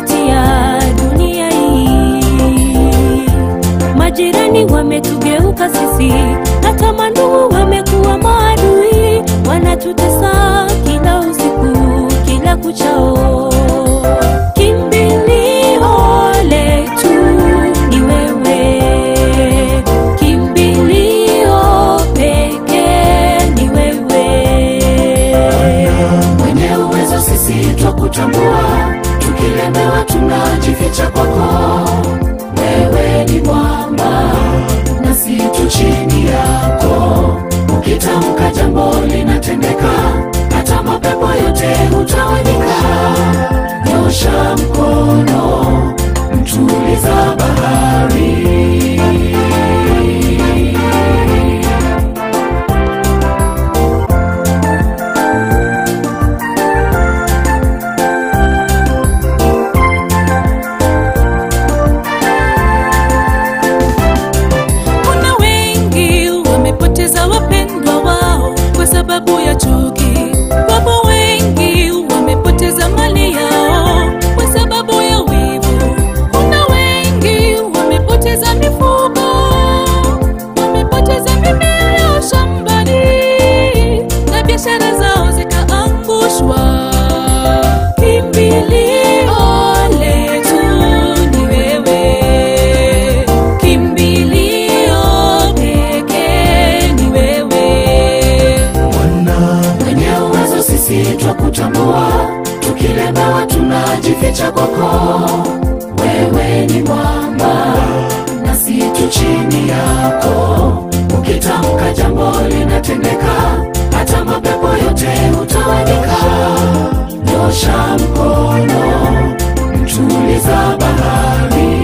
kupitia dunia hii. Majirani wametugeuka sisi, hata mandugu wamekuwa maadui, wanatutesa kila usiku, kila kuchao. Kimbilio letu ni wewe, kimbilio pekee ni wewe. mwenye uwezo sisi twakutambua, tukilemewa tunajificha kwako. Wewe ni mwamba nasi tu chini yako, ukitamka jambo linatendeka, hata mapepo yote hutawanyika. Nyosha mkono, mtuliza bahari. Kuna wengi wamepoteza wapendwa wao kwa sababu ya chuki. Wapo wengi wamepoteza mali yao kwa sababu ya wivu. Kuna wengi wamepoteza mifugo, wamepoteza mimea yao shambani na biashara zao zikaangushwa. Kimbilio letu ni wewe, kimbilio pekee ni wewe. mwenye uwezo sisi twakutambua, tukilemewa tunajificha kwako. Wewe ni mwamba nasi tu chini yako, ukitamka jambo linatendeka, hata mapepo yote hutawanyika. Nyosha mkono, mtuliza bahari.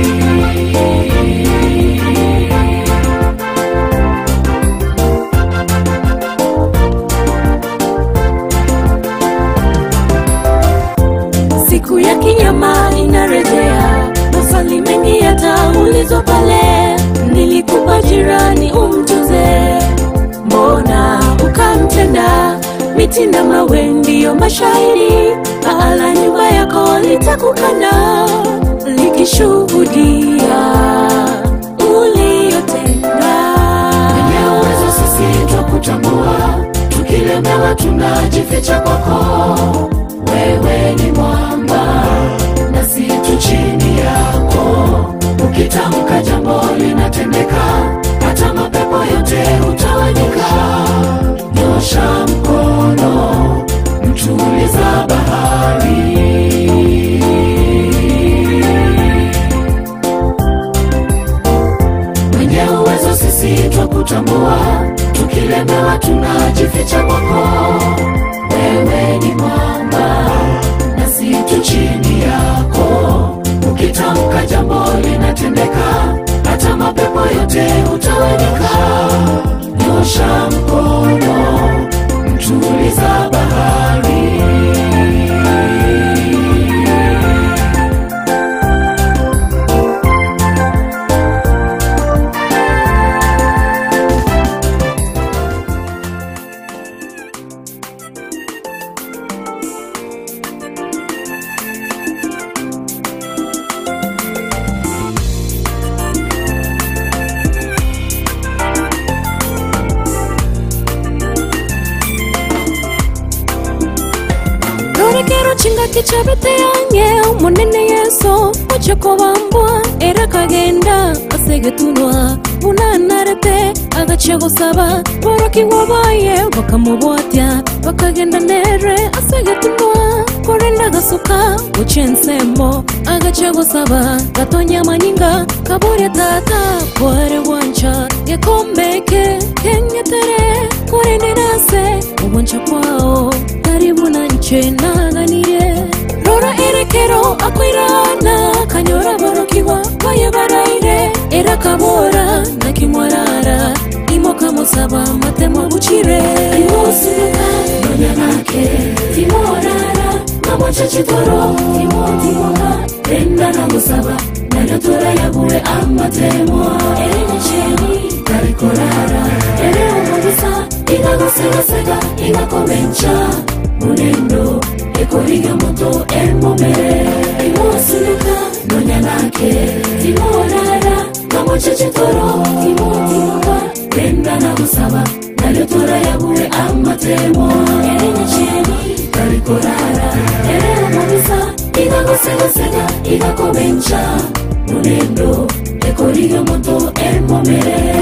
Siku ya kinyama inarejea, maswali mengi yataulizwa pale. Nilikupa jirani umtunze, mbona ukamtenda? Miti na mawe ndiyo mashahidi, pahala nyumba yako litakukana likishuhudia uliyotenda. Mwenye uwezo sisi twakutambua, tukilemewa tunajificha kwako. Wewe ni mwamba nasi tu chini yako, ukitamka jambo linatendeka, hata mapepo yote hutawanyika. Nyosha mkono, mtuliza bahari. mwenye uwezo sisi twakutambua, tukilemewa tunajificha kwako. Wewe ni mwamba nasi tu chini yako, ukitamka jambo linatendeka, hata mapepo yote hutawanyika. Nyosha mkono, mtuliza bahari. rorekero chinga kichabete yange umunene yesu ochokobambwa era kagenda asegetunwa unanarete agace gusaba borokingwa baye bakamubwatya bakagenda nere asegetunwa korenda gasuka ucensemo agace gusaba gatonya manyinga kabure tata kware wancha gekombeke kenyetere korenderase uboncha kwao karibu na nche naganire rora erekero akwirana kanyora borokiwa baye baraire era kabora na kimwarara imoka musaba matemo buchire imusunuka nonyanake timorara namwachachitoro timotimoka enda nagusaba nayotora yabure amatemwa erenyecheni tarikorara ere umugusa igagosegasega igakomencha munendo ekoriga moto emomere kitoro timotimoka renda na gusaba naryo turayabuwe amatemo erenyesheni tarikorara erera mubisa igagosegasega igakobenca munendo ekoriga moto emomere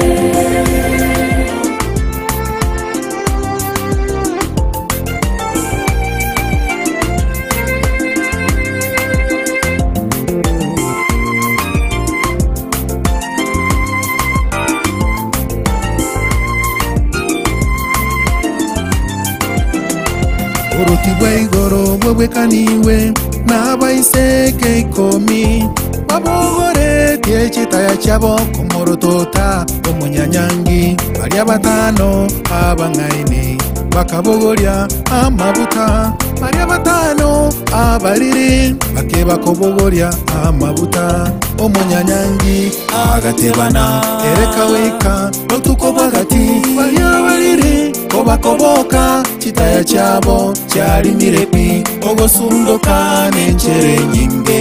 uruti rw'igoro bwebwekaniwe n'abaiseke ikomi babogoretie ekitaya kyabo kumurutota omunyanyangi barya batano abang'aini bakabogorya amabuta barya batano abariri bake bakobogorya amabuta omunyanyangi agatebana ereka wika otuko bwagati barya bariri kobakoboka kitaya kyabo kyalimire pi ogosunduka n'encere nyinge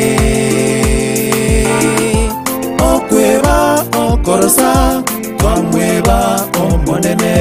okweba okorosa twamweba omonene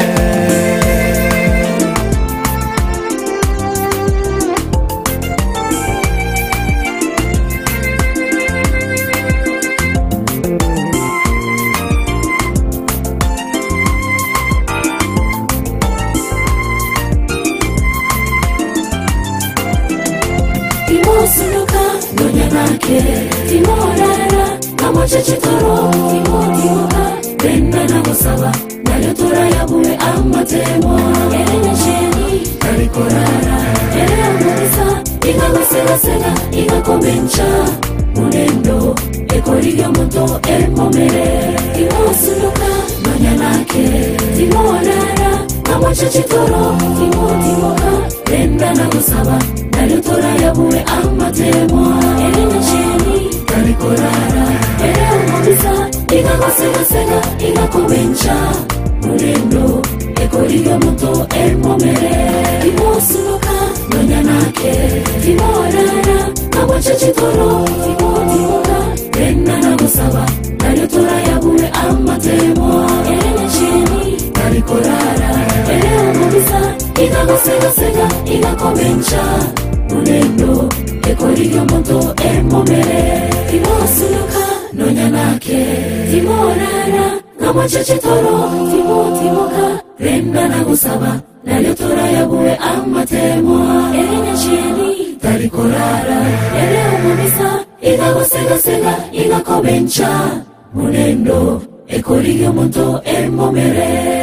timosunuka nonyanake timorara namocecitoro timotimoka renda nagosaba nayo turayabuwe amatemo erenyesheni tarikorara ereyamubisa igagosegasega igakomenca munendo ekoriga moto emomere timosunuka nonyanake timorara namocecitoro timotimoka renda nagosaba nayo turayabuwe amatemo erenyesheni tarikorara ereyamubisa igagosegasega igakomenca munendo ekoriga moto emomere timosunuka nonyanake timorara namocecitoro timotimoka renda nagosaba nayo turayabuwe amatemo erenyesheni tarikorara ereyamubisa igagosegasega igakomenca munendo ekoriga moto emomere timosunuka nonyanake timorara namocecitoro timotimoka renda nagusaba nayo turayabuwe amatemo erenyesheni tarikorara ereyamubisa igagosegasega igakomenca munendo ekoriga moto emomere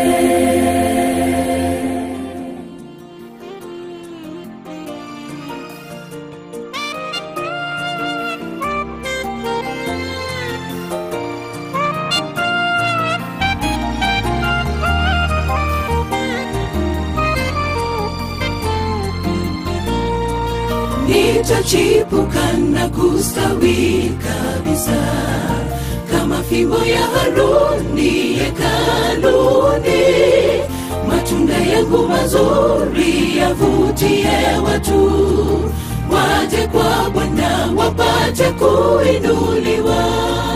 nitachipuka na kustawi kabisa kama fimbo ya Haruni hekaluni, matunda yangu mazuri yavutie watu waje kwa Bwana wapate kuinuliwa.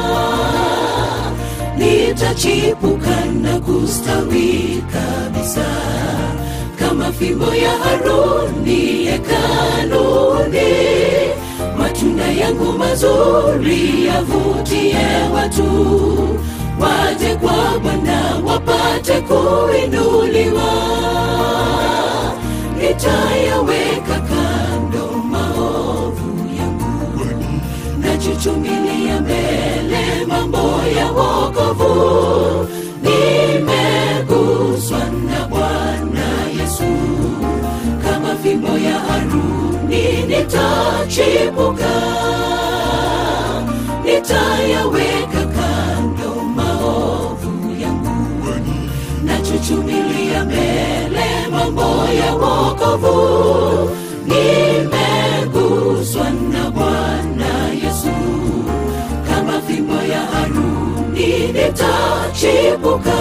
Nitachipuka na kustawi kabisa kama fimbo ya Haruni hekaluni, matunda yangu mazuri yavutie watu waje kwa Bwana wapate kuinuliwa. Nitayaweka kando maovu yangu, nachuchumilia mbele mambo ya wokovu. Nimeguswa na Bwana Yesu kama fimbo ya Haruni nitachipuka, nitayaweka kando maovu yangu, nachuchumilia mbele mambo ya wokovu. Nimeguswa na Bwana Yesu kama fimbo ya Haruni nitachipuka.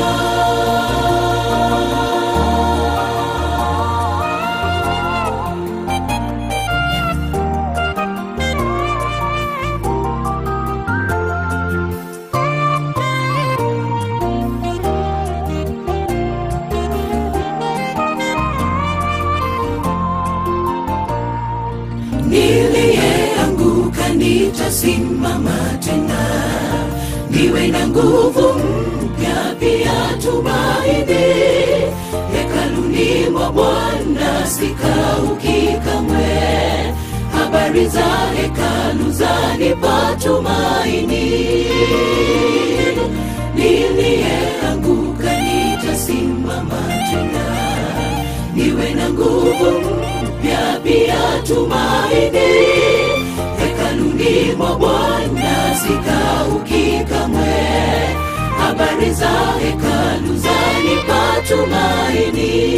nitasimama tena niwe na nguvu mpya pia tumaini hekaluni mwa bwana sikauki kamwe habari za hekalu zanipa tumaini niliyeanguka nitasimama tena niwe na nguvu mpya pia tumaini hekaluni mwa bwana sikauki kamwe habari za hekalu zanipa tumaini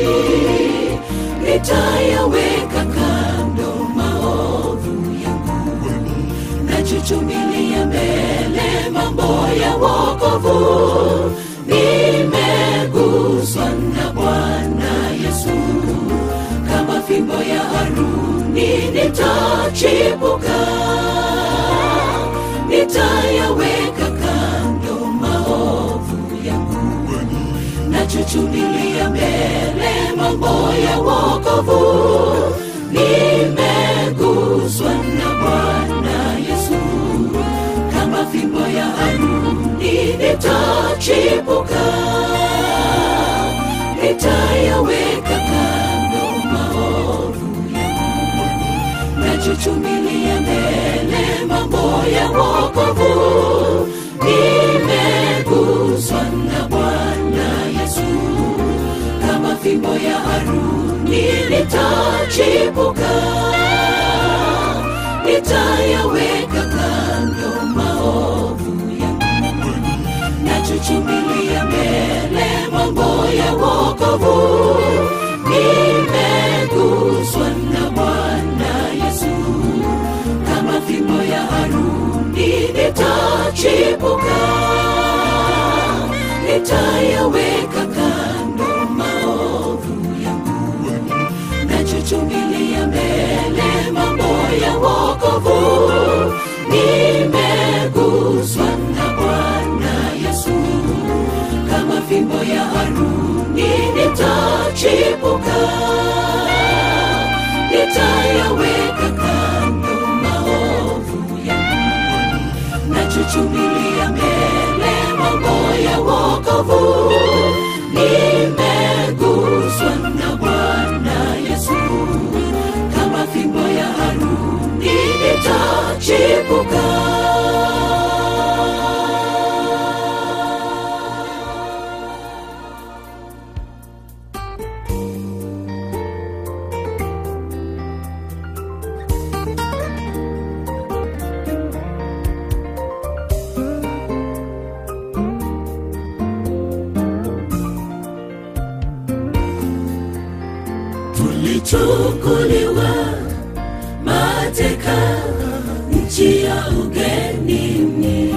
nitayaweka kando maovu yangu nachuchumilia mbele mambo ya wokovu nimeguswa na bwana yesu kama fimbo ya haruni nitachipuka nitayaweka kando maovu yangu nachuchumilia mbele mambo ya wokovu nimeguswa na bwana yesu kama fimbo ya haruni nitachipuka nitayaweka kando maovu yangu nachuchumilia mbele mambo ya wokovu nimeguswa na bwana yesu kama fimbo ya haruni nitachipuka nitayaweka kando maovu yangu nachuchumilia mbele mambo ya wokovu nimeguswa na bwana yesu kama fimbo ya haruni nitachipuka nitayaweka kando maovu yangu nachuchumilia mbele mambo ya wokovu nimeguswa na bwana yesu kama fimbo ya haruni nitachipuka nitayaweka kando maovu yangu nachuchumilia mbele mambo ya wokovu nimeguswa na bwana yesu kama fimbo ya haruni nitachipuka tulichukuliwa mateka nchi ya ugenini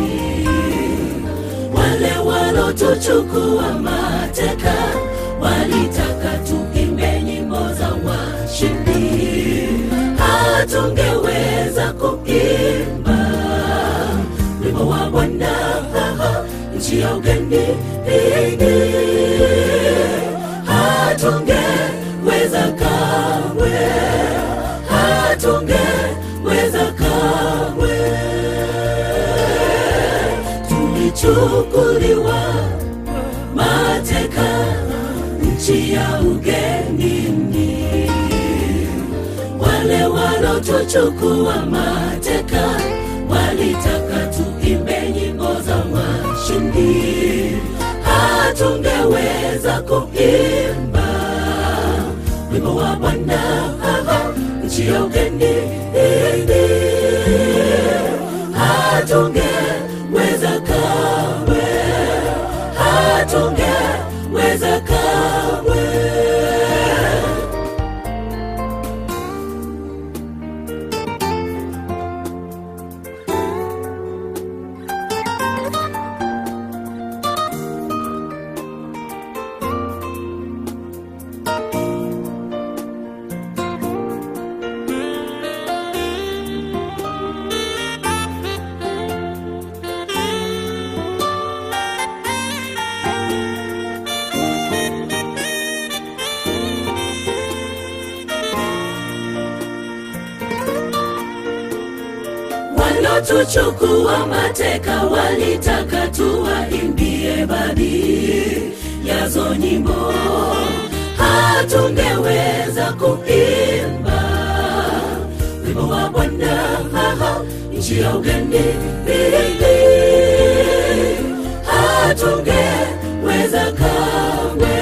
wale walotuchukua mateka walitaka tuimbe nyimbo za washindi hatungeweza kuimba wimbo wa bwana nchi ya ugenini hatungeweza kamwe hatungeweza kamwe tulichukuliwa mateka nchi ya ugenini wale walotuchukua mateka walitaka tuimbe nyimbo za washindi hatungeweza kuimba wimbo wa bwana nchi ya ugenini hatungeweza kamwe hatungeweza kamwe walotuchukua mateka walitaka tuwaimbie baadhi yazo nyimbo hatungeweza kuimba wimbo wa bwana haha, nchi ya ugeni hatungeweza kamwe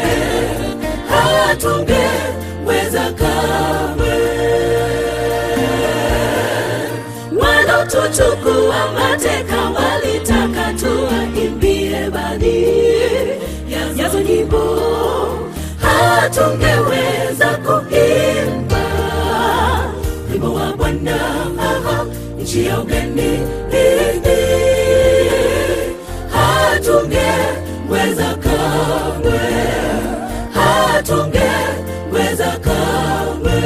hatungeweza kamwe walotuchukua mateka walitaka tuwaimbie baadhi ya- yazo nyimbo hatungeweza kuimba wimbo wa bwana haha, nchi ya ugeni hatungeweza kamwe hatungeweza kamwe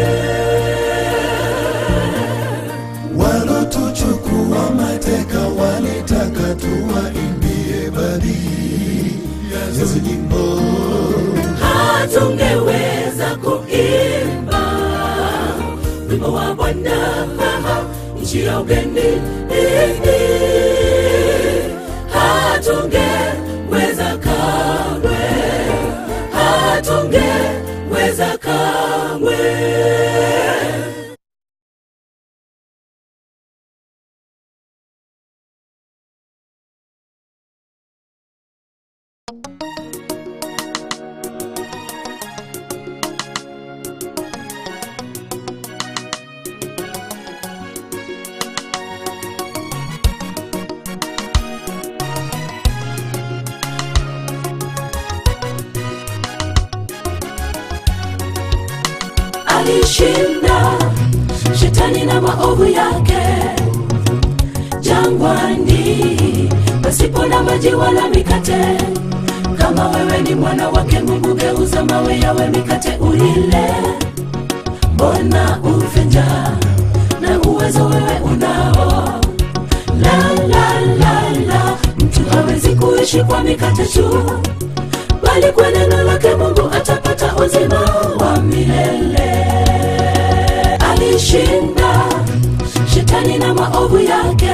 walotuchukua mateka walitaka tuwaimbie baadhi yazo nyimbo hatungeweza kuimba wimbo wa bwana haha, nchi ya ugeni hatungeweza kamwe hatungeweza kamwe alishinda shetani na maovu yake jangwani pasipo na maji wala mikate kama wewe ni mwana wake mungu geuza mawe yawe mikate ulile mbona ufe njaa na uwezo wewe unao la la la la mtu hawezi kuishi kwa mikate tu bali kwa neno lake mungu atapata uzima wa milele alishinda shetani na maovu yake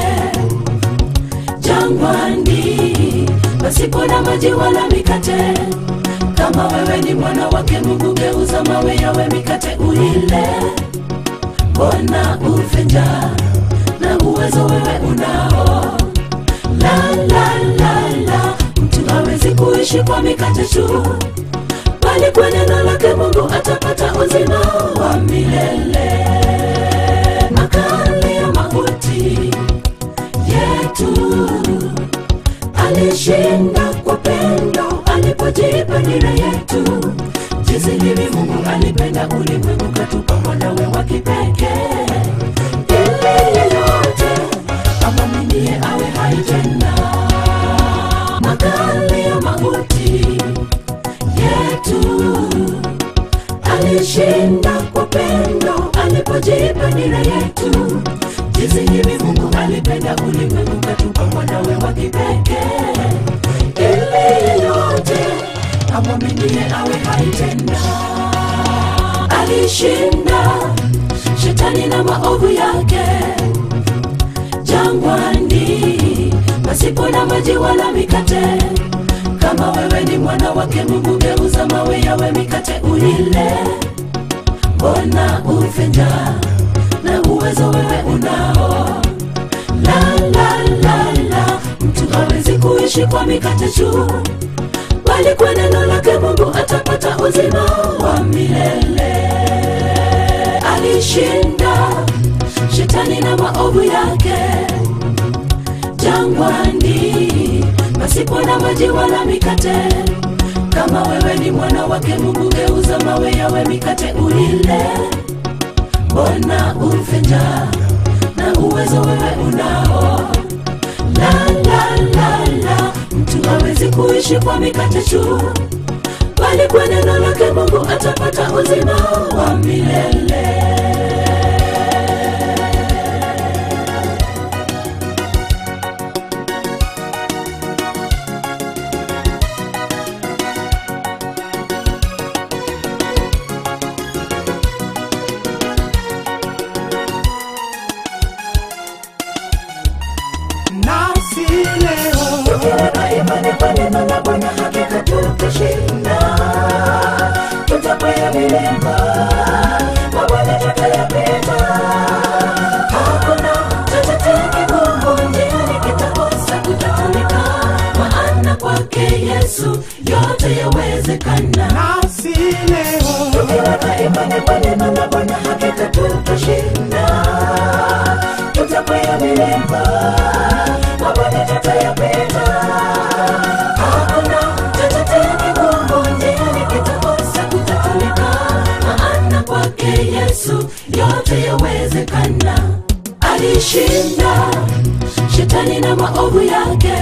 jangwani pasipo na maji wala mikate kama wewe ni mwana wake mungu geuza mawe yawe mikate ulile mbona ufe njaa na uwezo wewe unao la la la la mtu hawezi kuishi kwa mikate tu bali kwa neno lake mungu atapata uzima wa milele makali ya mauti yetu alishinda kwa pendo alipojipa nira yetu jinsi hivi mungu alipenda ulimwengu katupa mwanawe wa kipekee ili yeyote amwaminie awe hai tena makali ya mauti yetu alishinda kwa pendo alipojipa nira yetu jinsi hivi mungu alipenda ulimwengu katupa mwanawe wa kipekee ili yeyote amwaminie awe hai tena alishinda shetani na maovu yake jangwani pasipo na maji wala mikate kama wewe ni mwana wake mungu geuza mawe yawe mikate ulile mbona ufe njaa na uwezo wewe unao la la la la mtu hawezi kuishi kwa mikate tu bali kwa neno lake mungu atapata uzima wa milele alishinda shetani na maovu yake jangwani pasipo na maji wala mikate kama wewe ni mwana wake mungu geuza mawe yawe mikate ulile mbona ufe njaa na uwezo wewe unao la la la la mtu hawezi kuishi kwa mikate tu bali kwa neno lake mungu atapata uzima wa milele neno la Bwana hakika tutashinda, tutakwea milima, mabonde tutayapita. Hakuna chochote kigumu njiani kitakosa kutatulika, maana kwake Yesu yote yawezekana. nasi leo Tukiweka imani kwa neno la Bwana hakika tutashinda, tutakwea milima, mabonde tutayapita. Hakuna chochote kigumu njiani kitakosa kutatulika, maana kwake Yesu yote yawezekana. Alishinda shetani na maovu yake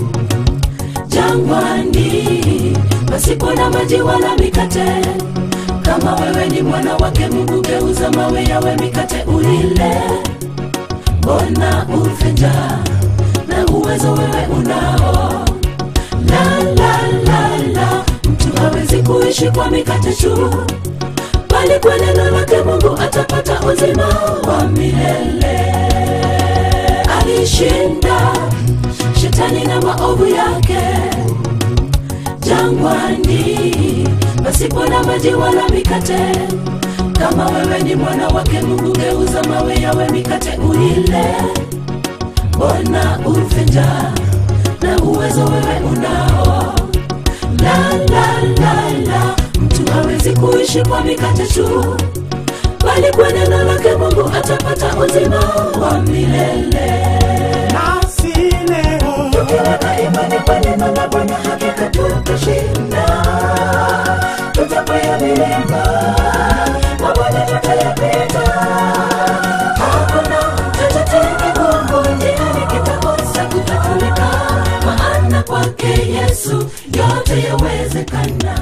jangwani pasipo na maji wala mikate kama wewe ni mwana wake mungu geuza mawe yawe mikate ulile mbona ufe njaa na uwezo wewe unao la la la la mtu hawezi kuishi kwa mikate tu bali kwa neno lake mungu atapata uzima wa milele alishinda shetani na maovu yake jangwani pasipo na maji wala mikate kama wewe ni mwana wake mungu geuza mawe yawe mikate uile mbona ufe njaa na uwezo wewe unao la la la la mtu hawezi kuishi kwa mikate tu bali kwa neno lake mungu atapata uzima wa milele nasi leo tukiweka imani kwa neno la Bwana hakika tutashinda, tutakwea milima, mabonde tutayapita. Hakuna chochote kigumu njiani kitakosa kutatulika, maana kwake Yesu yote yawezekana.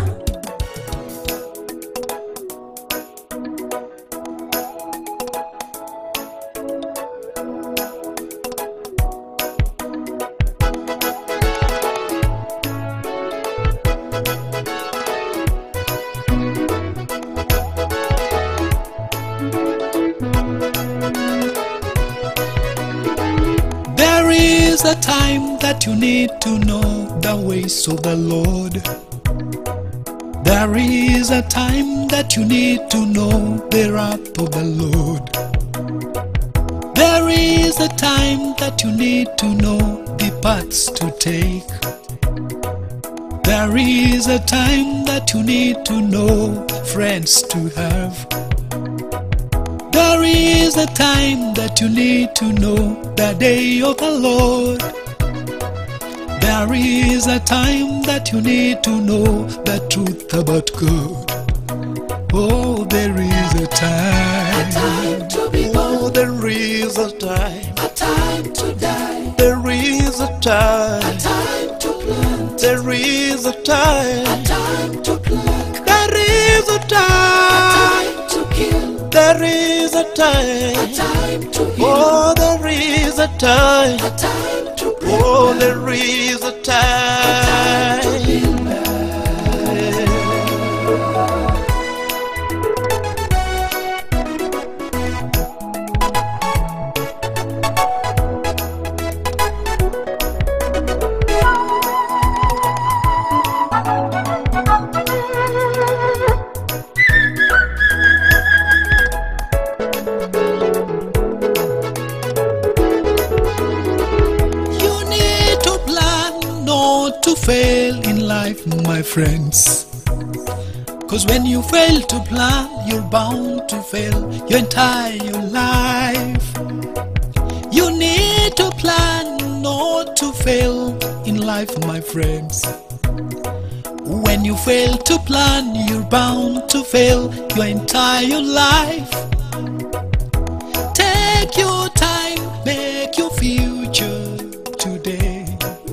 There is a time that you need to know the ways of the Lord. There is a time that you need to know the wrath of the Lord. There is a time that you need to know the paths to take. There is a time that you need to know friends to have. There is a time that you need to know the day of the Lord. There is a time that you need to know the truth about God. Oh, there is a time. Time to be Oh, born, there is a time. a time to die, There is a time. time to plant, There is a time. time to pluck, There is a time. time to kill, There is a time. time to heal, Oh, there is a time. time to break. Oh, there is a time. You need to plan not to fail in life, my friends. Cause when you fail to plan, you're bound to fail your entire life. You need to plan not to fail in life, my friends. When you fail to plan, you're bound to fail your entire life. Take your time, make your future today.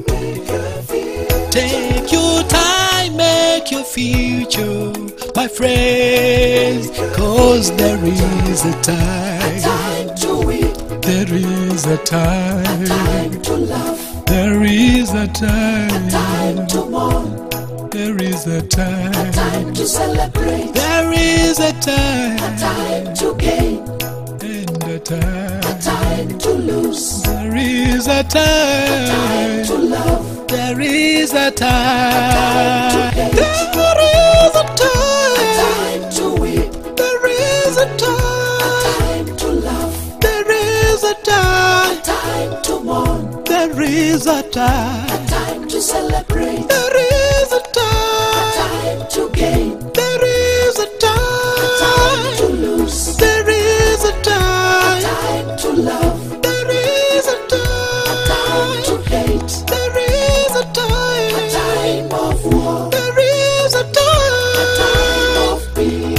Take your time, make your future, my friends. Cause there is a time, Time to weep, there is a time, time to laugh, there is a time, time to mourn, there is a time, time to celebrate, there is a time, time to gain, and a time, time to lose, there is a time time. to love, There is a time. hate. There is a time. time to weep, There is a time. time to laugh, There is a time. time to mourn, There is a time. time to celebrate, There is a time. time to gain, There is a time to time. lose, There is a time. time to love, There is a time to time. hate, There is a time. time of war, There is a time time. of peace.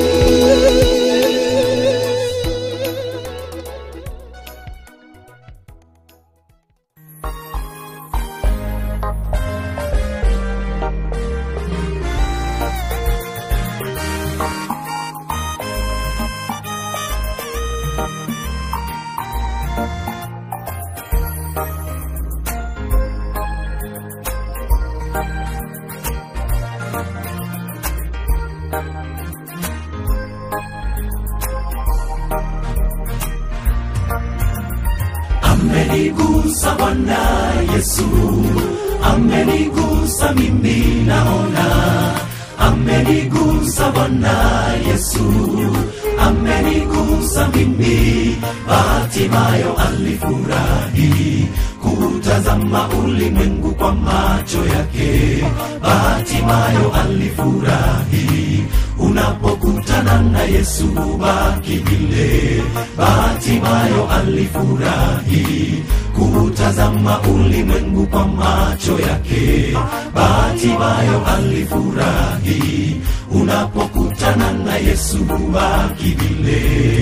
amenigusa Bwana Yesu, amenigusa mimi naona, amenigusa Bwana Yesu, amenigusa mimi. Hatimayo alifurahi kutazama ulimwengu kwa macho yake, hatimayo alifurahi unapokutana na Yesu baki vile. Bahatimayo alifurahi kutazama ulimwengu kwa macho yake. Bahatimayo alifurahi unapokutana na Yesu baki vile.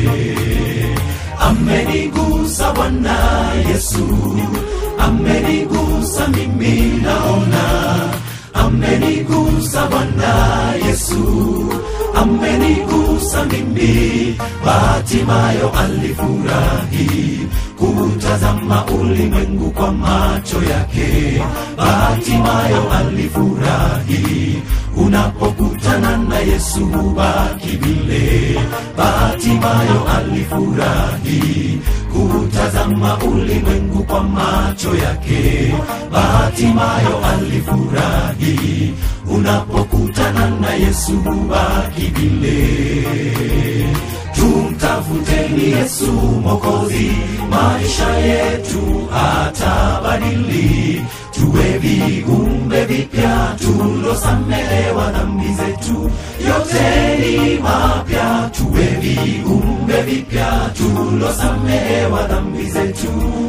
Amenigusa Bwana Yesu, amenigusa mimi naona amenigusa Bwana Yesu, amenigusa mimi. Bahatimayo alifurahi kutazama ulimwengu kwa macho yake. Bahatimayo alifurahi unapokutana na Yesu baki vile. Bahatimayo alifurahi kutazama ulimwengu kwa macho yake. Bahatimayo alifurahi unapokutana na Yesu baki vile. Tumtafuteni Yesu Mwokozi, maisha yetu atabadili, tuwe viumbe vipya tulosamehewa dhambi zetu, yote ni mapya, tuwe viumbe vipya tulosamehewa dhambi zetu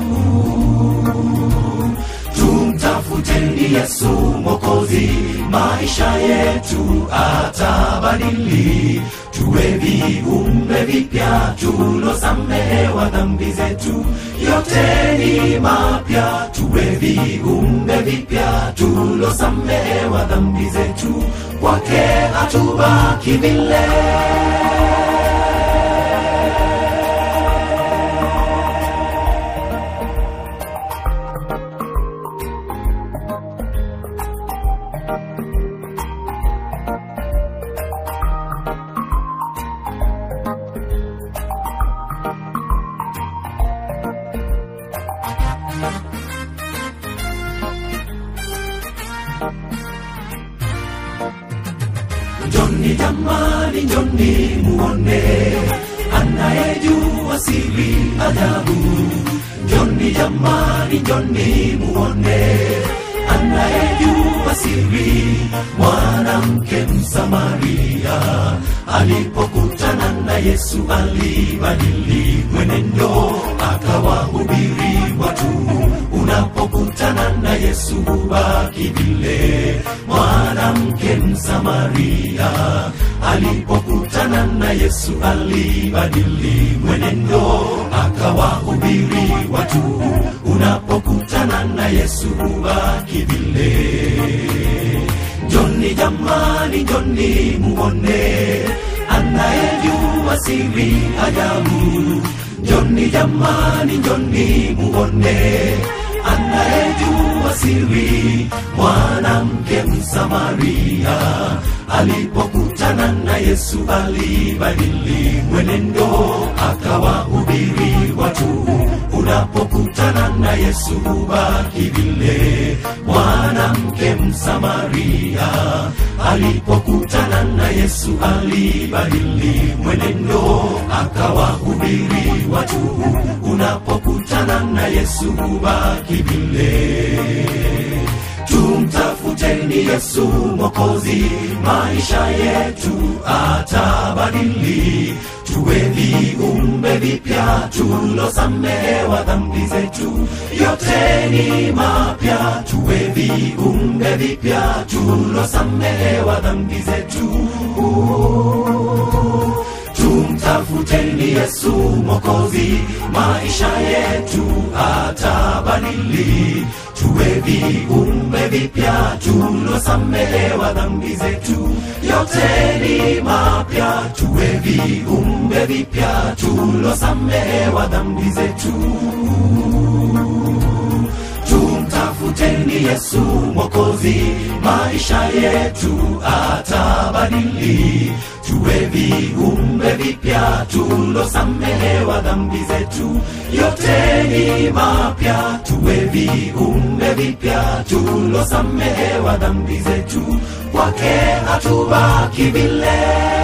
tumtafuteni Yesu Mwokozi, maisha yetu atabadili, tuwe viumbe vipya tulosamehewa dhambi zetu, yote ni mapya, tuwe viumbe vipya tulosamehewa dhambi zetu, kwake hatubaki vile. Njoni jamani, njoni muone anayejua siri ajabu. Njoni jamani, njoni muone anayejua siri. Mwanamke Msamaria alipokutana na Yesu alibadili mwenendo, akawahubiri watu. Unapokutana na Yesu baki vile. Mwanamke Msamaria alipokutana na Yesu alibadili mwenendo, akawahubiri watu. Unapokutana na Yesu baki vile. Njoni jamani, njoni muone anayejua siri ajabu. Njoni jamani, njoni muone anayejua siri. Mwanamke Msamaria alipokutana na Yesu alibadili mwenendo, akawahubiri watu. unapokutana na yesu hubaki vile mwanamke msamaria alipokutana na yesu alibadili mwenendo akawahubiri watu unapokutana na yesu hubaki vile tumtafuteni yesu mokozi maisha yetu atabadili tuwe viumbe vipya tulosamehewa dhambi zetu yote ni mapya tuwe viumbe vipya tulosamehewa dhambi zetu tumtafuteni yesu mokozi maisha yetu atabadili tuwe viumbe vipya tulosamehewa dhambi zetu yote ni mapya tuwe viumbe vipya tulosamehewa dhambi zetu tumtafuteni yesu mokozi maisha yetu atabadili tuwe viumbe vipya tulosamehewa dhambi zetu yote ni mapya tuwe viumbe vipya tulosamehewa dhambi zetu kwake hatubaki vile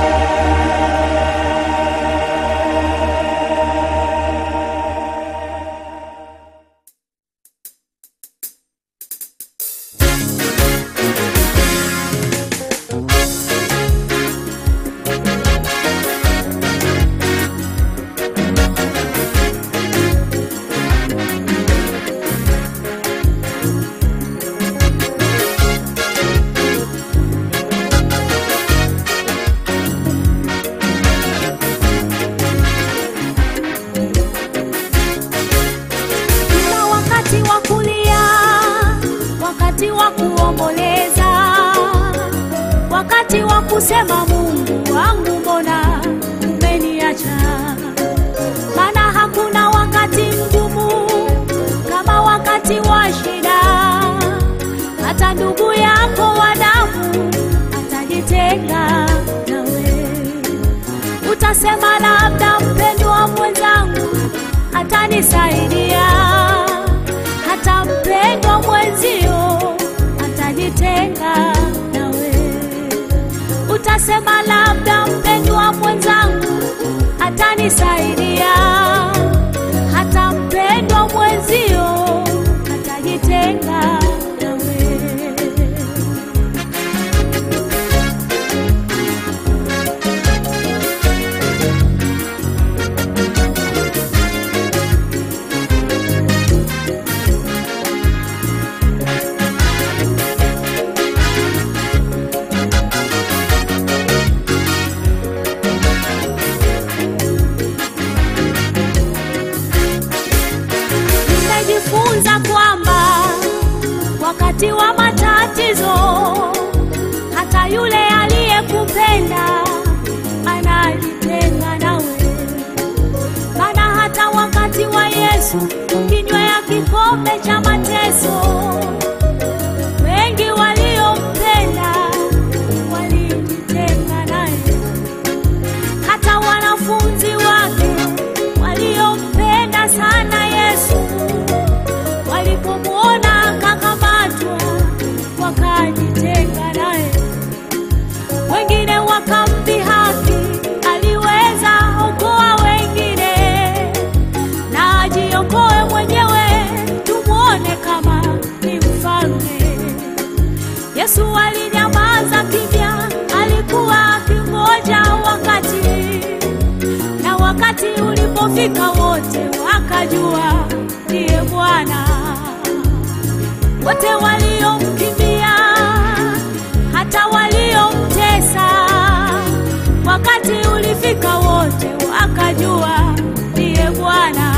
Kuna wakati wa kulia, wakati wa kuomboleza, wakati wa kusema Mungu wangu, mbona umeniacha? Maana hakuna wakati mgumu kama wakati wa shida. Hata ndugu yako wa damu atajitenga nawe, utasema labda mpendwa mwenzangu atanisaidia hata mpendwa mwenzio atajitenga nawe utasema labda mpendwa mwenzangu atanisaidia hata mpendwa mwenzio atajitenga nawe nimejifunza kwamba wakati wa matatizo hata yule aliyekupenda anajitenga nawe maana hata wakati wa yesu kinywa ya kikombe cha mateso wengi waliompenda walijitenga naye hata wanafunzi wake waliompenda sana Yesu walipomwona akakamatwa wakajitenga naye, wengine wakamdhihaki, aliweza okoa wengine na ajiokoe mwenyewe, tumwone kama ni mfalme. Yesu alinyamaza kimya, alikuwa akingoja wakati, na wakati ulipofika wote wakajua ndiye Bwana. Wote waliomkimbia, hata waliomtesa, wakati ulifika wote wakajua ndiye Bwana.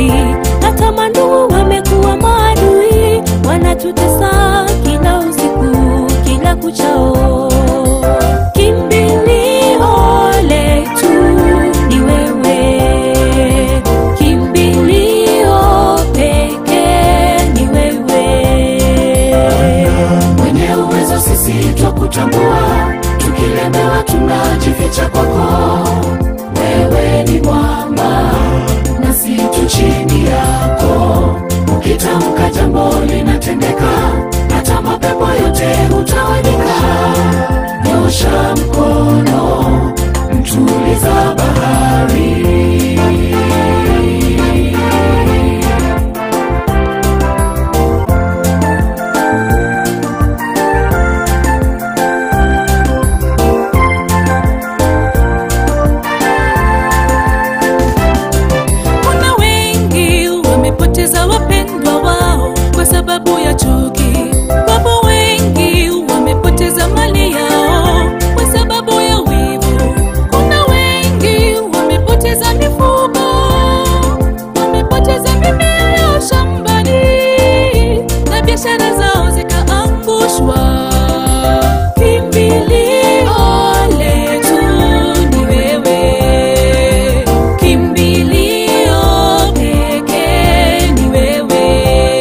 marafiki hata mandugu wamekuwa maadui wanatutesa kila usiku kila kuchao kimbilio letu ni wewe kimbilio pekee ni wewe mwenye uwezo sisi twakutambua tukilemewa tunajificha kwako wewe ni mwamba nasi tu chini yako ukitamka jambo linatendeka hata mapepo yote hutawanyika nyosha mkono mtuliza bahari kuna wengi wamepoteza wapendwa wao kwa sababu ya chuki wapo wengi wamepoteza mali yao kwa sababu ya wivu kuna wengi wamepoteza mifugo wamepoteza mimea yao shambani na biashara zao zikaangushwa kimbilio letu ni wewe kimbilio pekee ni wewe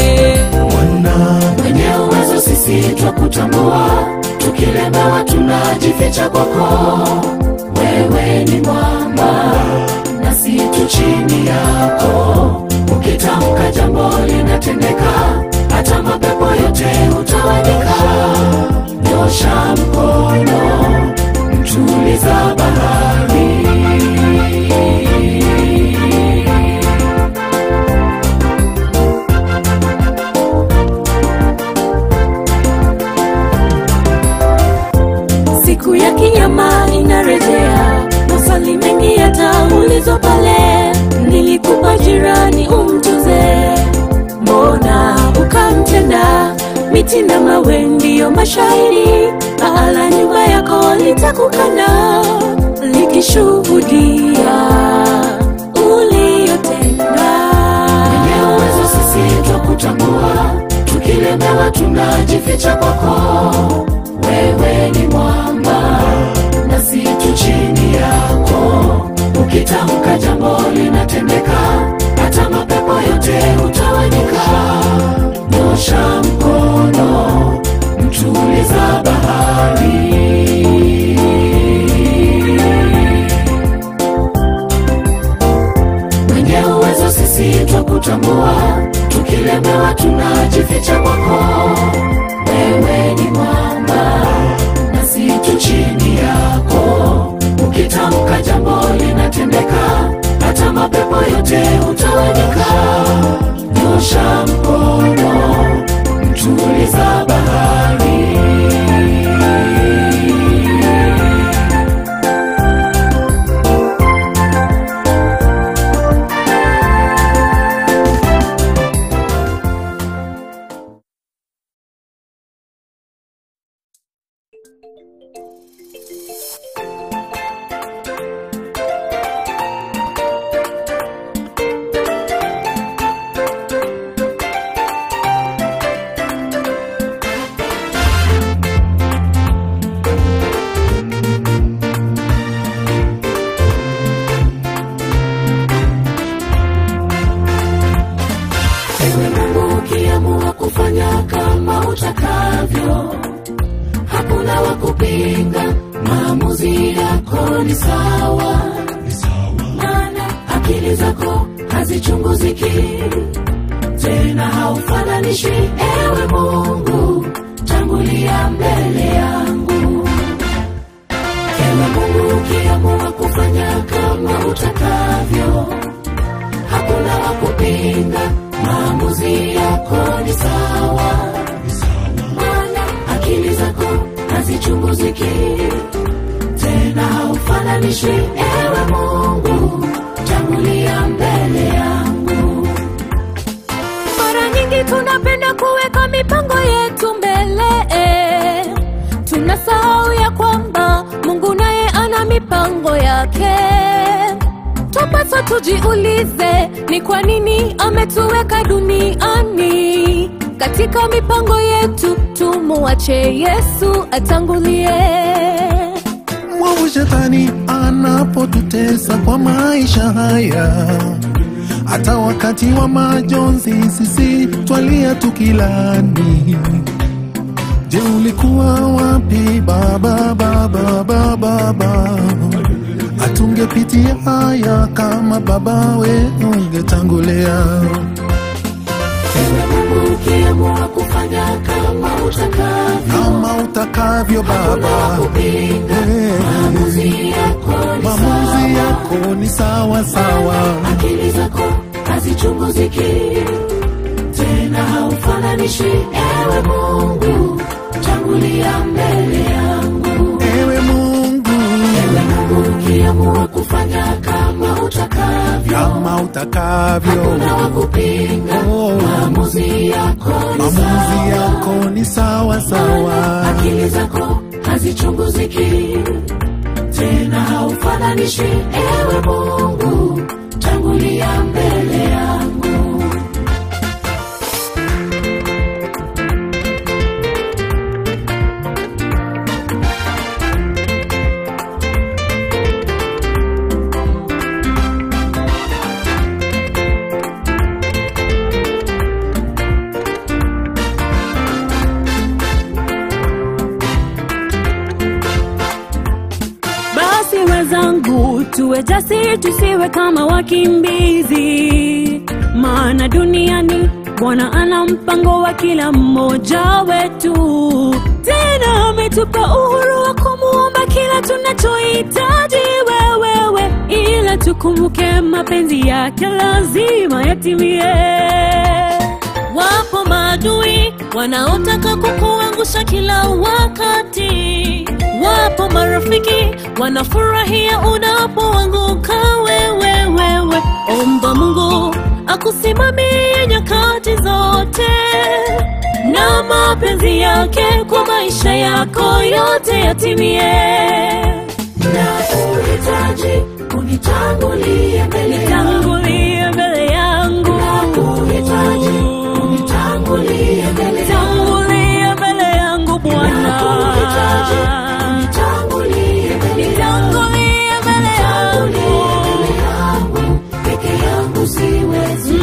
mwenye uwezo sisi twakutambua tukilemewa tunajificha kwako wewe ni mwamba nasi tu chini yako ukitamka jambo linatendeka hata mapepo yote hutawanyika nyosha mkono mtuliza bahari siku ya kinyama inarejea maswali mengi yataulizwa pale nilikupa jirani umtuze mbona ukamtenda miti na mawe ndiyo mashahidi paala nyumba yako litakukana likishuhudia uliyotenda mwenye uwezo sisi twakutambua tukilemewa tunajificha kwako wewe ni mwamba nasi tu chini yako ukitamka jambo linatendeka hata mapepo yote hutawanyika nyosha mkono mtuliza bahari mwenye uwezo sisi twakutambua tukilemewa tunajificha kwako wewe ni mwamba nasi tu chini yako ukitamka jambo linatendeka hata mapepo yote hutawanyika nyosha mkono mtuliza bahari ewe mungu ukiamua kufanya kama utakavyo hakuna wa kupinga maamuzi yako ni sawa maana akili zako hazichunguziki tena haufananishi ewe mungu tangulia mbele yangu ewe mungu ukiamua kufanya kama utakavyo hakuna wa kupinga maamuzi yako ni sawa maana akili zako hazichunguziki tena haufananishi ewe mungu tangulia mbele yangu mara nyingi tunapenda kuweka mipango yetu mbele tunasahau ya kwamba mungu naye ana mipango yake yapaswa tujiulize ni kwa nini ametuweka duniani katika mipango yetu tumuache yesu atangulie mwovu shetani anapotutesa kwa maisha haya hata wakati wa majonzi sisi twalia tukilani je ulikuwa wapi baba baba baba baba atungepitia haya kama baba we ungetangulia Ewe Mungu ukiamua kufanya kama utakavyo kama utakavyo baba kupinga Eh, maamuzi yako ni maamuzi sawa. yako ni sawa sawa akili zako hazichunguziki tena haufananishi ewe mungu tangulia mbele yangu ewe mungu ewe mungu ukiamua kufanya kama utakavyo kama utakavyo na wakupinga Oh. maamuzi yako ni maamuzi sawa. yako ni sawa sawa akili zako hazichunguziki tena haufananishi ewe mungu tangulia mbele yangu basi wenzangu tuwe jasiri tusiwe kama wakimbizi maana duniani bwana ana mpango wa kila mmoja wetu tena ametupa uhuru wa kumuomba kila tunachohitaji wewewe ila tukumbuke mapenzi yake lazima yatimie wapo maadui wanaotaka kukuangusha kila wakati wapo marafiki wanafurahia unapoanguka wewe wewe omba mungu akusimamie nyakati zote na mapenzi yake kwa maisha yako yote yatimie na uhitaji unitangulie mbele yangu tangulie mbele yangu uhitaji unitangulie mbele yangu tangulie mbele yangu bwana uhitaji unitangulie mbele yangu tangulie mbele yangu mbele yangu peke yangu siwezi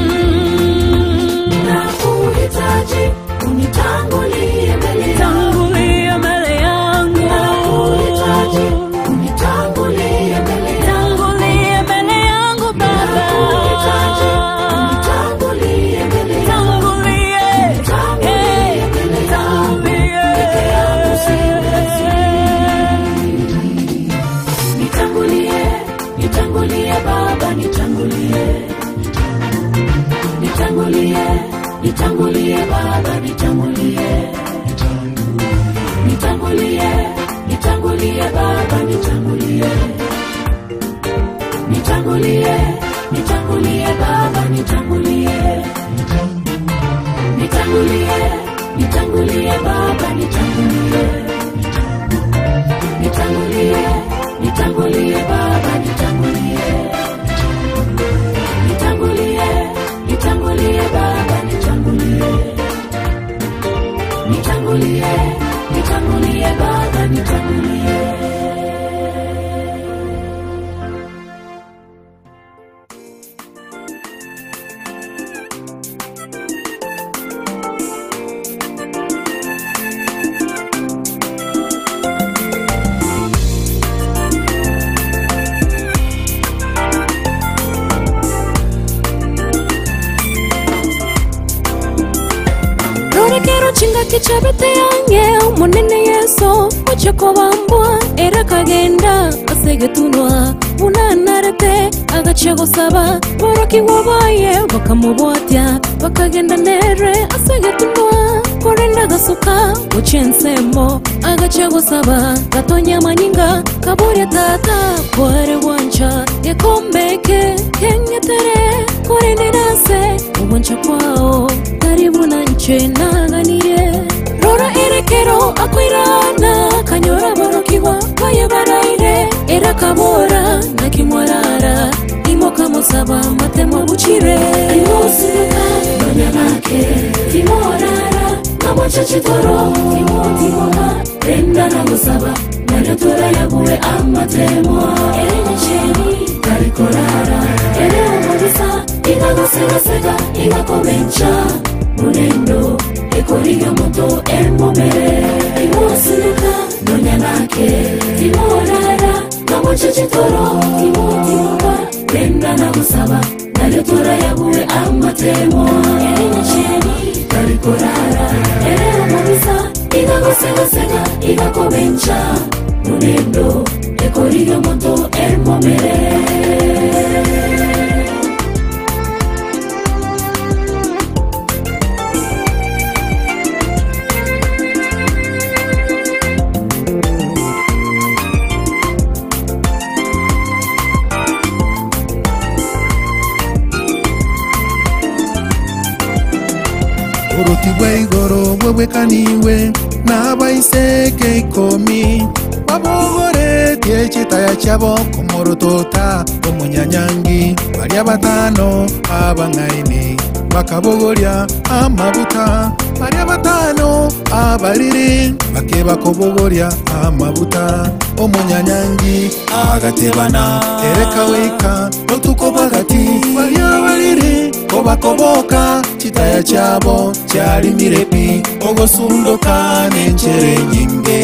na uhitaji unitangulie mbele yangu tangulie mbele yangu uhitaji unitangulie mbele yangu tangulie mbele yangu baba uhitaji unitangulie mbele yangu tangulie Tangulie mbele yangu, peke yangu siwezi. nitangulie nitangulie baba nitangulie nitangulie nitangulie baba nitangulie nitangulie nitangulie baba nitangulie nitangulie nitangulie baba nitangulie nitangulie nitangulie baba nitangulie nitangulie nitangulie baba nitangulie nitangulie nitangulie baba nitangulie nitangulie nitangulie baba nitangulie rorekero chinga kichabete yange munene yeso ochokobambwa era kagenda asegetunwa unanarete agacha gusaba boroki wabaye bakamubwatya bakagenda nere asegetunwa korenda gasuka uchensemo agacha gusaba gatonya manyinga kaburya tata kware wancha gekombeke kengetere korenderase uboncha kwao karibu na nche naganire rora erekero akwirana kanyora borokigwa baye baraire era kabora na kimwarara nagusaba matemo bukire imusimuka nonyanake timorara ngamwacecitoro timotimoka renda nagusaba nanyotora yaguwe amatemo erenyeceni karikorara ere umubisa igagusegasega igakomenca munendo ekoriga moto emomere imusimuka nonyanake timorara ngamwacecitoro timotimoka renda nagusaba nanyotora yaguwe amatemo erenyeceni karikorara ere umubisa igagusegasega igakomenca munendo ekoriga moto emomere uruti rw'igoro rwegwekaniwe n'abaiseke ikomi babogoretie ekitaya kyabo kumurutota omunyanyangi balya batano abang'aini bakabogolya amabuta balya batano abaliri bake bakobogolya amabuta omunyanyangi agatebana erekaweika otuko bwagati balya abaliri kobakoboka kitaya kyabo kyali mirepi ogosundoka n'encere nyinge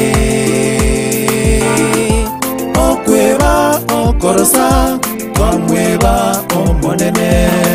okweba okorosa twamweba omonene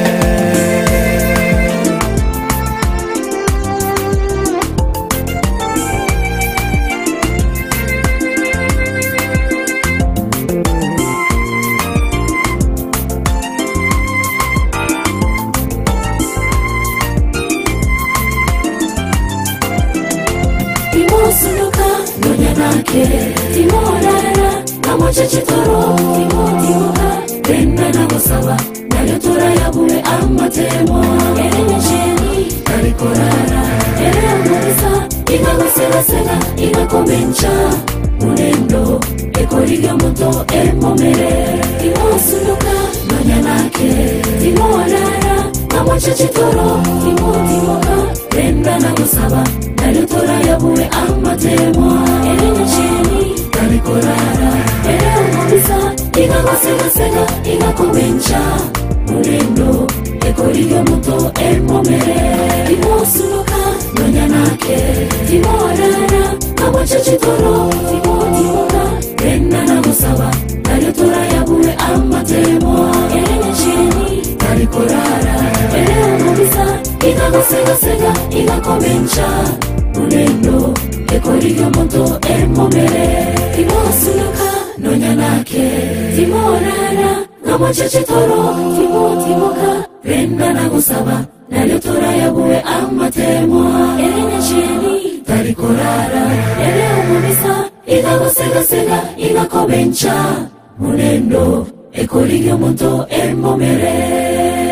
imusinuka nonyanake timorara ngamwacecitoro timotimuka renda nagusaba nanyotora yaguwe amatemo erenyeceni karikorara ere umubisa igagusegasega igakomenca munendo ekoriga moto emomere imusinuka nonyanake timorara ngamwacecitoro timotimuka renda nagusaba nanyotora yaguwe amatemo erenyeceni karikorara ere umubisa igagusegasega igakomenca munendo ekoriga moto emomere imusunuka nonyanake timorara ngamwacecitoro timotimuka renda nagusaba nanyotora yaguwe amatemo erenyeceni karikorara ere umubisa igagusegasega igakomenca munendo ekoriga moto emomere imusunuka nonyanake timorara ngamwacecitoro timotimuka renda nagusaba nanyotora yaguwe amatemo erenyeceni karikorara ere umubisa igagusegasega igakomenca munendo ekoriga moto emomere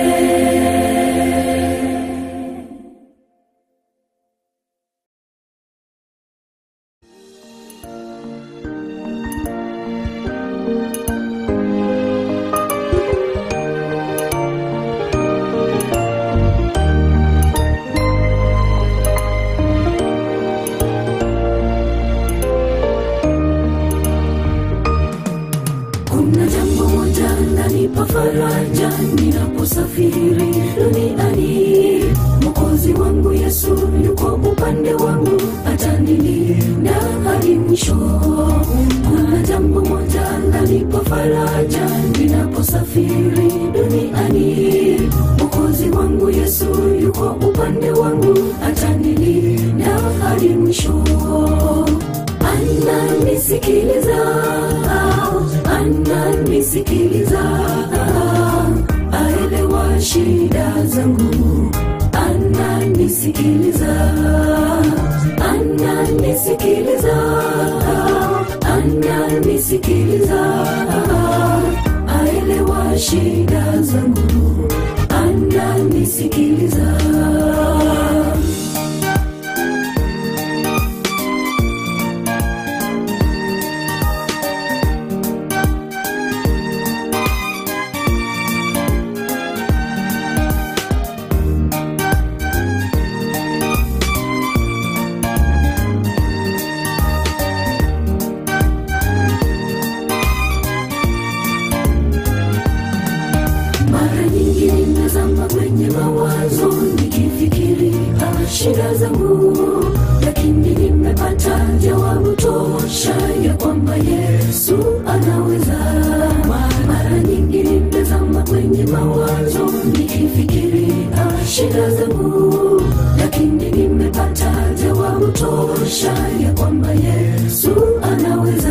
kuna jambo moja lanipa faraja ninaposafiri duniani mokozi wangu yesu yuko upande wangu atanilinda hadi mwisho kuna jambo moja lanipa faraja ninaposafiri duniani mokozi wangu yesu yuko upande wangu atanilinda hadi mwisho ananisikiliza ananisikiliza aelewa shida zangu ananisikiliza ananisikiliza ananisikiliza aelewa shida zangu ananisikiliza shida zangu lakini nimepata jawabu tosha ya kwamba yesu anaweza mara nyingi nimezama kwenye mawazo nikifikiria shida zangu lakini nimepata jawabu tosha ya kwamba yesu anaweza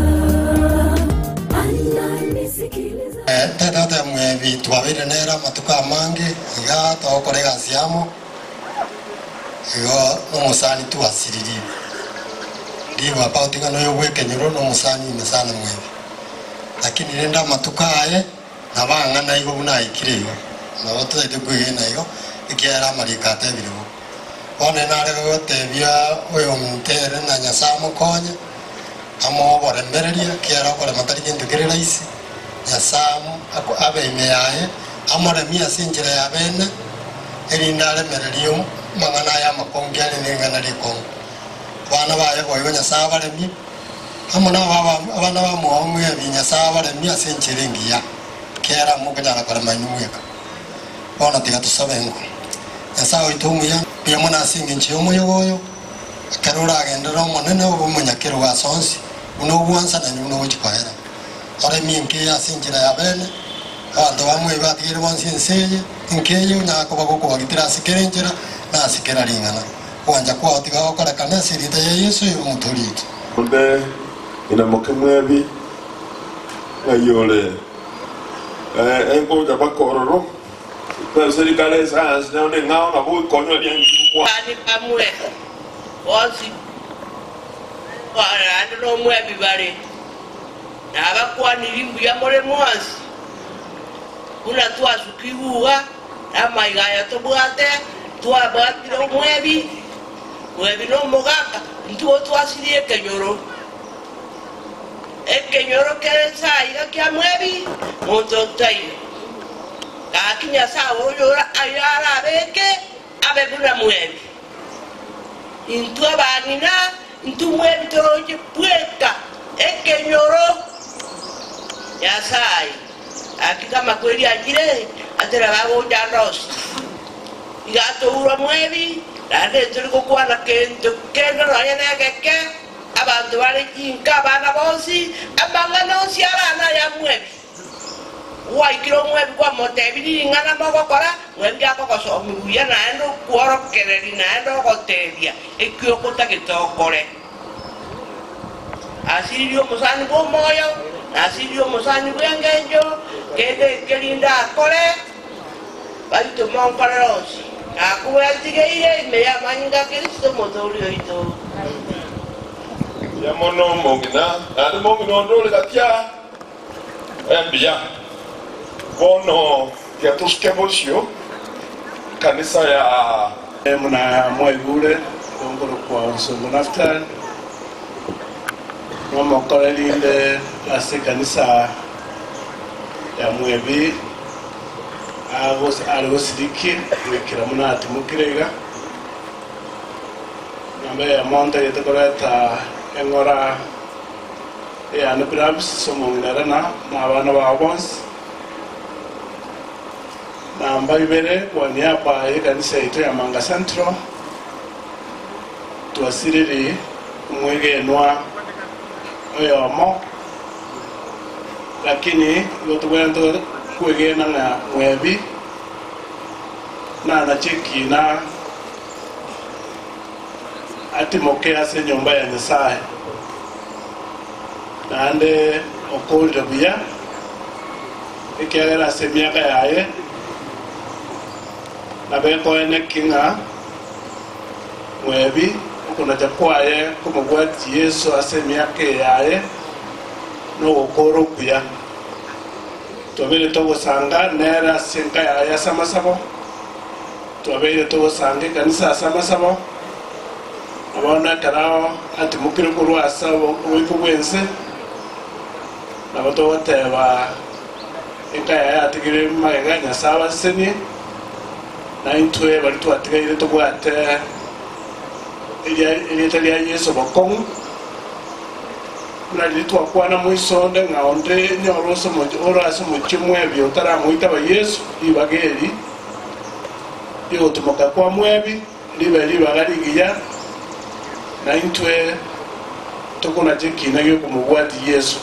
ananisikiliza tendete mwevi twawire nera matuka mangi iga tokore gasiamo igo nomusani twasiriri ndiwa pautinga noyo gwekenyoro nomusani ine sana mwevi lakini renda matuka aye nabang'ana igo bunaikire igo nabo tutaite kwigina igo ikiera marika atebirigo one narega gotebia oyo mtere na nyasaye mokonye amoborembereria kiera okore matari gintu kiri raisi nyasamu abeime yaye amoremia ase enchera ya bene erinde aremererie mang'ana aya amakongi are neng'ana rikongo bana baye boigo nyasaye abaremie amo nabo aba- abana bamwao mwebi nyasaye abaremie ase enchera engiya kera mokonyara korema inu mweka bono tiga tusabe enko nyasaye oito omuya piamo nase eng'encho ya omoyogo oyo ekero oragendera omonene obomonyakero gase onsi buna obwansanani buna ogochikoera oremie nke ase enchera ya bene abanto bamwe batigere bonsi ense eye nke eye onyaka koba gokobagitera ase kera enchera na ase kera ring'ana kwanja kwao tiga gokorekana ase erita ya yesu oyo omotorito onde inamoke mwebi ngayole enkoja bakororo serikali esayansi naone ng'ao nabo ikonywa liangikwa bani bamwe bosi barandi n'omwebi bari nabakwanira imbuya muri mwansi buna twasuka ibuga namaiga tobwate twabwatire omwebi mwebi n'omugaka ntuo twasirie ekenyoro ekenyoro kere saiga kia mwebi muntu otaire gakinya sawa oyo ayo arabeke abe buna mwebi intu abang'ina intu mwebi toroche pweka ekenyoro nyasaye akikama kweli ajire atera bagojandosi igatoura mwebi nande turi gukwana kintu kendo nonya negeke abantu bari jinka abana bonsi amang'ana onsi arana ya mwebi waikire omwebi kwamotebiri ng'ana mogokora mwebi gakogosomibuya naende okworokereri naende ogotebia ekiokota gitokore asiririe omusani bwa omoyo nasiririe omusani bwa engenjo kende kerinde akore baituma onkorera onsi nakubwetigeire ime yamanyinga kristo mothuri oito yamono mongina nandi mongina ondole gatya embia bono tiatuske bosio kanisa ya muna mwaigure ongoro kwa nsongo naftal nomokorerinde ase kanisa ya mwebi ari gosiriki gwikira muna atimukirega nambe yamonte gitekoreta eng'ora eyane pirabis somong'inarana n'abana bao bonsi namba ibere kwa niaba ya kanisa yetu ya Manga Central twasiriri mwegenwa oyomo lakini gotugwenda kwegena na mwebi na nachekina atimoke ase nyumba ya nyasaye nande okolire buya ekiagera ase emiaka yaye nabekoene king'a mwebi okunaja kwaye komobwati yesu ase emiaka yaye nogokora okuya twabeire togosanga nere ase enka yaye ase amasabo twabeire togosanga ekanisa ase amasabo nabono ekerao atimukire korwa ase oboiko bwense nabo togoteba enka yaye atigire magega nyasaye abasenie naintwe bari twatigaire tubwate erieta ria yesu bokong'u buna riri twakwana mwisonde ng'aonde nyora orase omochie mwebi otaramoitaba yesu ribaga eri rigotimoka kwa mwebi libe libaga ligiya na intwe tukuna chekina gyokumubwati yesu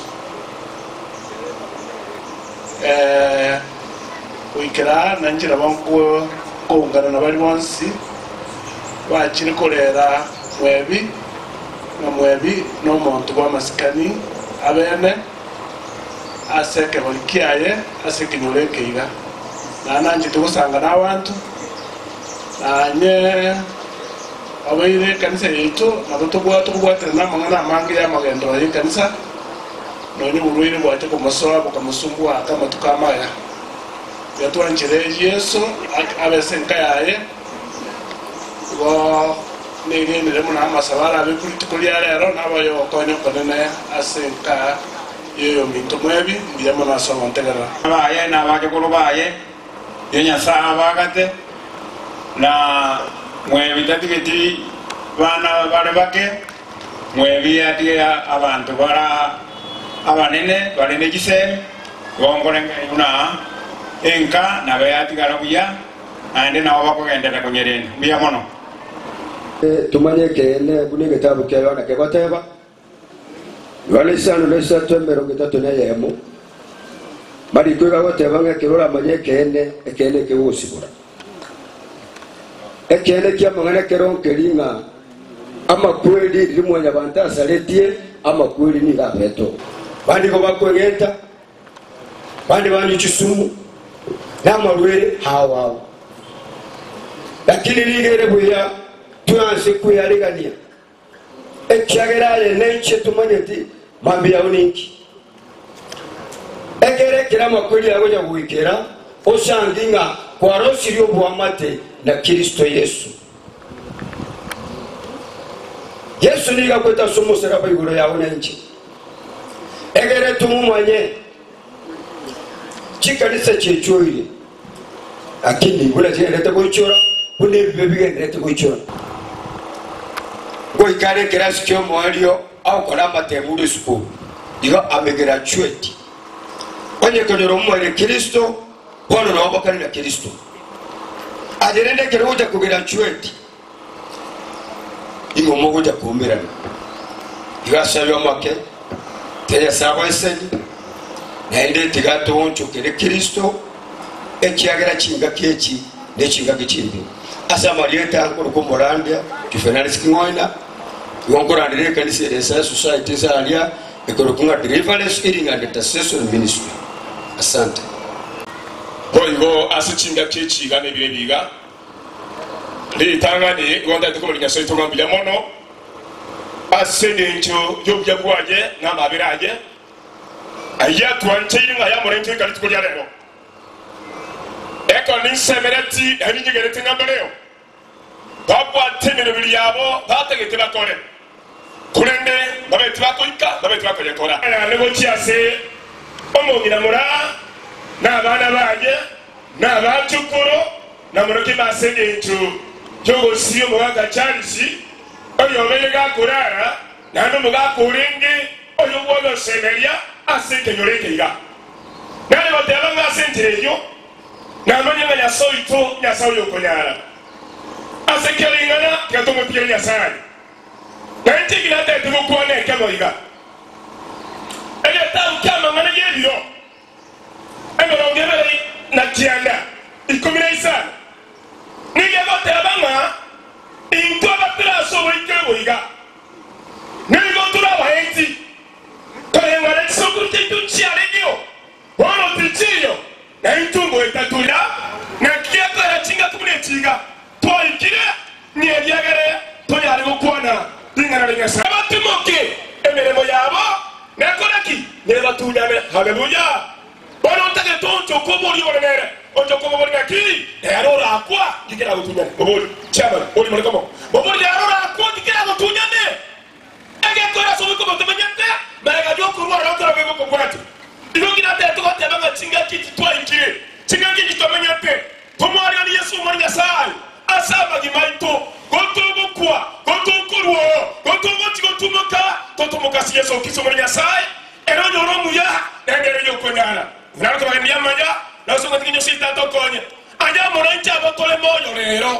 Eh, gwikira na njira bankuo kuungana na bari bonsi bakiri kurera mwebi na mwebi n'omuntu bw'amasikani abene aseke buri kiaye asekinyura ekeiga nananje tugusanga n'abantu nanye abaire ekanisa yaitu nabo tugwa tukubwatire n'amang'ana amange y'amagendero y'ekanisa nonye oburwaire bwate kumusoa bukamusumbua aka amatuko amaya yatwanchire yesu ak- abese nka yaye bo nigenderemu n'amasabara abe kurituko lya lero nabayo okonya okonene ase nka yoyo minto mwebi mbiyemo nasoma ntegerera baye n'abajukulu baye ye nyasaye abagate na mwebi tatigeti bana bali bake mwebi atige abantu bara abanene bali n'ekisemi bongolenga yuna enka nabe atigala buya andi nabo bakugendera kunyereni buya mono tumanye kene kuni gitabu kya yohana kegoteba yohana isano na isatu emirongo itatu na yemu mariko igagoteba ng'a ekero oramanye ekene ekene ekigusibura ekene kia amang'ana ekeronkeri ng'a amakweri rimwe nyabantu asaretie amakweri niga abeto bandi go bakwegenta bandi bandi chisumu n'amarwere hawawe lakini ligere buya tuyanse kuyarigania ekyageraye nenche tumanye ti mambi yawe ninki egerekera amakweli yawe nyagwikera osangi nga kwarosiri obwamate na kristo yesu yesu niga kweta somoseraba iguru yawe nenche egere tumumanye chikanisa chechoire lakini buna chigendete kuichora buna ebibe bigendete kuichora goikare kirasi kyomwalio aukora amatemuri sukulu igo amegraduate onyekonera omumwere kristo bono nawabakani na kristo ajerendekere uja kugraduate ingo moguja kumirana igasabya make teyasaba eseni naende tigatonchokere kristo ekyagera kinga keki nekinga kikindi asa marieta kurukumorandya juvenalis kingoina iwonkorandire ekanisa eresa society zalia ekorokunga deliverance healing and intercession ministry asante boigo ase chinga kyechiga nebire biga litangani gonda tukobo linyaso itonga mbya mono ase nencho yobya bwaje n'amabere aje aya twancheire nga yamore ntwe kali tukolya lero eko ninsemereti eninyigerete ngambaleo babwate emibiri yabo bategete bakore kulende babeti bakoika babeti bakoyekora nebo kyase omongina mura n'abaana banje n'abacukuru namuroki masenge encu kyogosiyo mugaga charisi oyo obeye gakurara nandi omugakurenge oyo bwoyosemerya ase kenyorekeiga nani bateba nga ase entire eyo namanya nga nyasaye oito nyasaye oyo okonyara ase kelingana tigatomopire nyasaye naye ntigina tete gukwana ekeboiga ebyetabu kyamangana gyebiro emirongo ebere na kyenda ikumi na isano nigegoteba nga into abatirasi oboikire boiga nigo abahenzi torengana ekisokuru kyaitu kyaregio bono tikiyo naye ntungo etatulira nakiataya kinga kumi nekinga twaikire niebyagere toyali gukwana lingana linyasa abatimoke emirimo yabo nekoraki nebatunyame haleluya bono ntage toncokoba oli olenere oncokoba boli nakiri ero orakwa ngikera gutunyane oboli chairman oli molekamo oboli ero orakwa ngikera gutunyane egekora sobikoba temanyete marega jokurwara okora beboko bwati igongina te tugoteba nga kinga kiki twaikire kinga kiki twamenyete tomwaria ni yesu omwana nyasaye ase amagima ito gotogokwa gotokorwo gotogotigotumuka totomukasi yesu okisi omwana nyasaye era onyora omuya nengere yokonara narokobagenda yamanya nasogotiginyo sitatokonye anya moranchi abakole moyo rero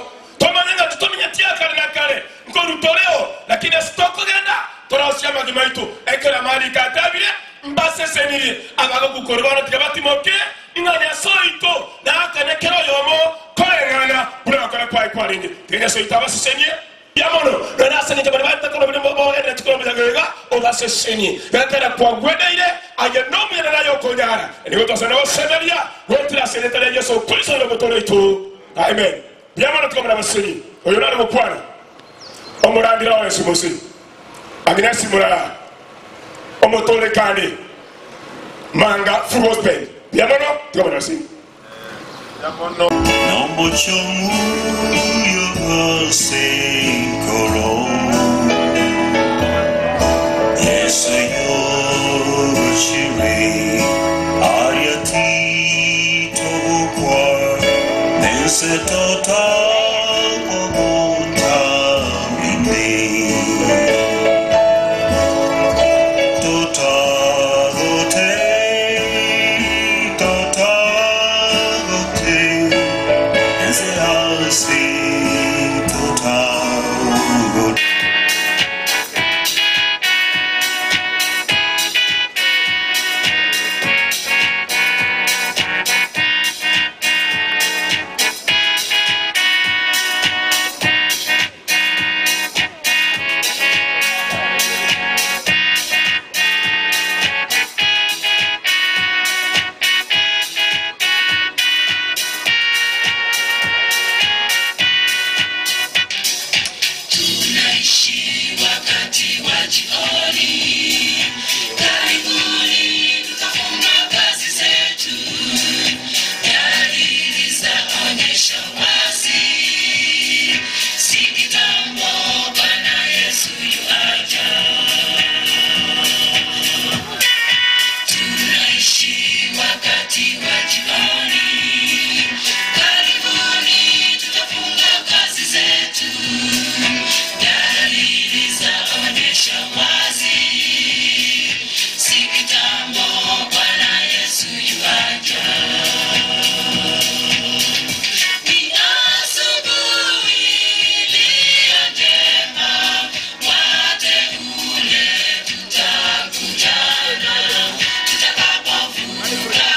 tomanenga tutominyatia kale na kale nkolutoleo lakini esitokogenda torosia magima itu ekera mali katabire mbaseseniri abagagukoribana tiga batimoke ing'anya soito nakanekero yomo koreng'ana burakora kwai kwarindi tigenya soito abasesenie yamono nanasenije bari batakora bari bogerera tukora mujagega obasesenie bekera kwagwedeire aye nomuyene nayo konyara nigo tosana basemeria wetira senetara yesu kristo no mutoro itu amen yamono tukamara basenyi oyo nari mukwana omurandira wa yesu musi agnesi murara omutole kandi manga full gospel yamono tukamara basenyi Nombo chomu yose koro Yesu yo shiri Ariati tobukwa Nese tota kogunta minde Tota gote Tota gote Ese hasi tota gote tunaishi wakati wa jioni karibuni tutafunga kazi zetu dalili zaonyesha wazi si kitambo bwana yesu yuaja tunaishi wakati wa jioni karibuni tutafunga kazi zetu dalili zaonyesha wazi si kitambo bwana yesu yuaja ni asubuhi iliyo njema wateule tutakutana tutakapovuka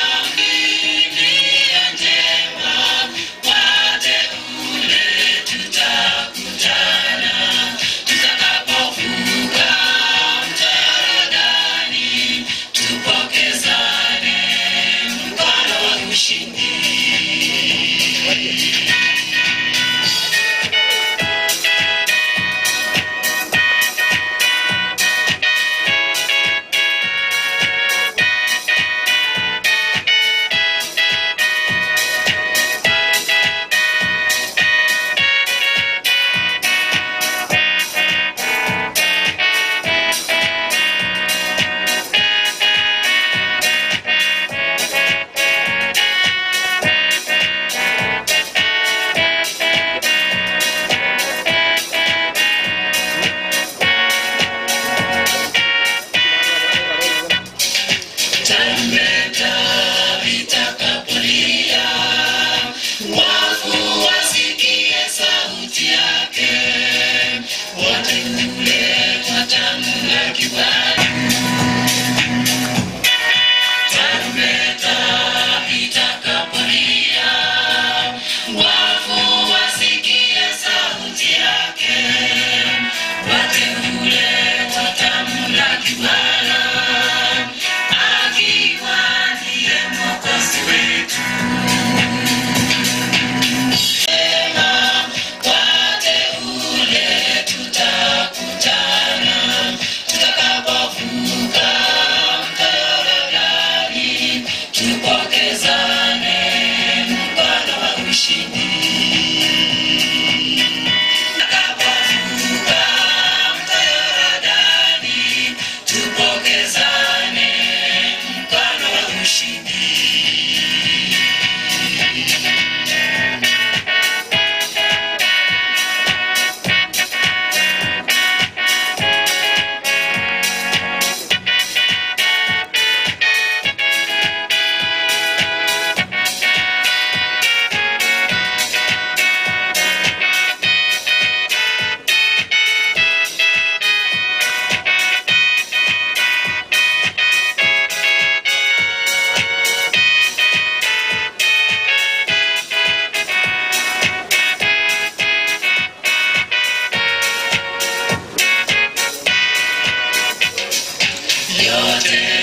iliyo njema wateule tutakutana tutakapovuka mtarodani tupokezane mkono wa ushindi tarumbeta itakapolia wafu wasikie sauti yake wateule watamla kibali tarumbeta itakapolia wafu wasikie sauti yake wateule watamla kibala akiwa ndiye mwokozi wetu Sema, wateule tutakutana tutakapo yote